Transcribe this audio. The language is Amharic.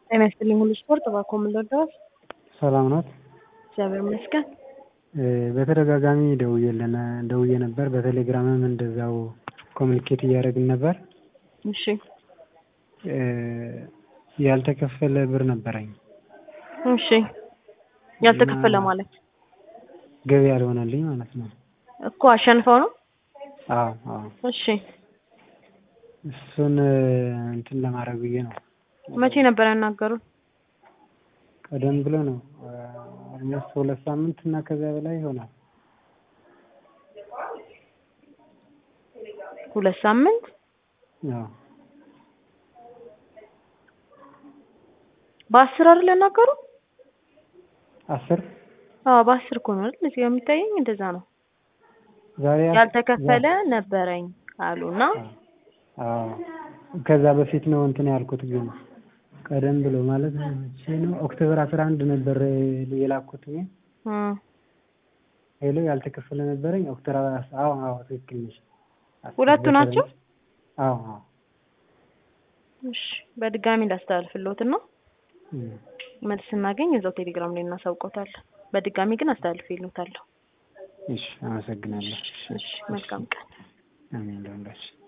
ጤና ይስጥልኝ ሁሉ ስፖርት እባክዎ ምን ልርዳዎት? ሰላም ናት? እግዚአብሔር ይመስገን። በተደጋጋሚ ደውዬልን ደውዬ ነበር። በቴሌግራምም እንደዛው ኮሚኒኬት እያደረግን ነበር። እሺ ያልተከፈለ ብር ነበረኝ። እሺ ያልተከፈለ ማለት ገቢ ያልሆነልኝ ማለት ነው። እኮ አሸንፈው ነው? አዎ አዎ። እሺ እሱን እንትን ለማድረግ ብዬ ነው። መቼ ነበር ያናገሩት? ቀደም ብሎ ነው ኦልሞስት ሁለት ሳምንት እና ከዚያ በላይ ይሆናል። ሁለት ሳምንት አዎ በአስር አይደል ያናገሩ? አስር አዎ በአስር እኮ ነው አይደል? እዚህ ጋር የሚታየኝ እንደዛ ነው። ዛሬ ያልተከፈለ ነበረኝ አሉና አዎ ከዛ በፊት ነው እንትን ያልኩት ግን ቀደም ብሎ ማለት መቼ ነው ኦክቶበር አስራ አንድ ነበር የላኩት እኔ እም ሄሎ ያልተከፈለ ነበረኝ ኦክቶበር አዎ አዎ ትክክል ነሽ ሁለቱ ናቸው? አዎ አዎ እሺ በድጋሚ እንዳስተላልፍልዎትና እም መልስ ስናገኝ እዛው ቴሌግራም ላይ እናሳውቅዎታለን። በድጋሚ ግን አስተላልፍልዎታለሁ። እሺ አመሰግናለሁ። እሺ መልካም ቀን። አሜን ለሁላችን